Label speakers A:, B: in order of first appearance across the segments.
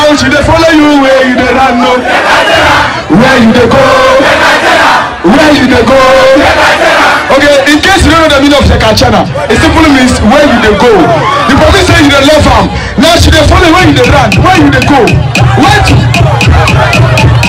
A: now she dey follow you where you dey run no. Where you dey go? Where you dey go? Okay, in case you don't know the meaning of Shekachana, it simply means where you dey go. The person say you dey love am. Now she dey follow you where you dey run. Where you dey go? Where to?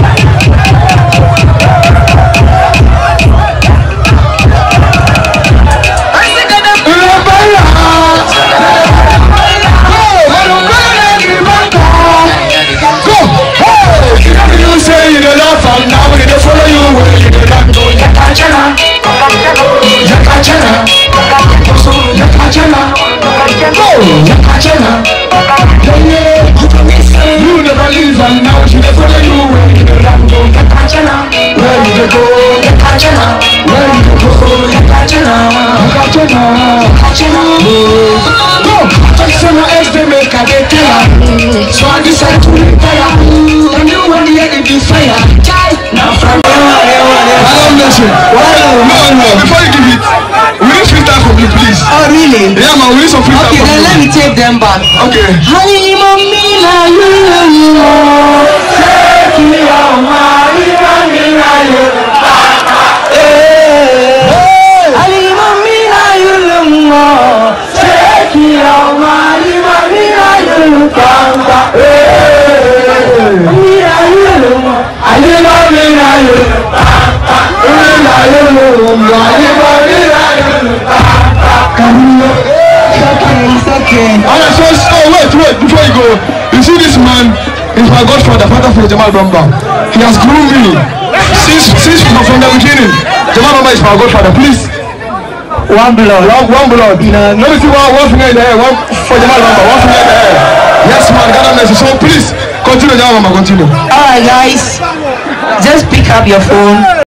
A: Go! Hey! You say you dey love am now we dey follow you where you dey run go. Yakachana, yakachana, yakachana, go! Yakachana, yeah yeah. You never leave am now she dey follow you where you dey run go. Yakachana, where you dey go? Yakachana, where you dey go? Yakachana, yakachana, yakachana, go! Yakachana is the make I dey tell am. So I decide to retire. And you want to hear the fire. Now from Hello, Nation. No, no, before you give it, we need freestyle from you, please.
B: Oh, really?
A: Yeah, man, we need some freestyle
B: Okay,
A: from
B: then
A: you.
B: let me take them back.
A: Okay.
B: Halima mina yulimo, sekia halima mina yulimo. Halima mina yulimo, sekia halima mina yulimo. Mina yulimo, halima mina yulimo. Mina yulimo, halima mina yulimo. Okay, it's okay.
A: Alright, so, so wait, wait, before you go, you see this man is my godfather, father for Jamal Bamba. He has groomed me since since from, from the beginning. Jamal Bamba is my godfather, please.
B: One blood.
A: One, one blood. Let me see one, one finger in the air, one for Jamal Bamba, one finger in the air. Yes, man, God have mercy. So please, continue, Jamal Bamba, continue.
B: Alright, guys, just pick up your phone.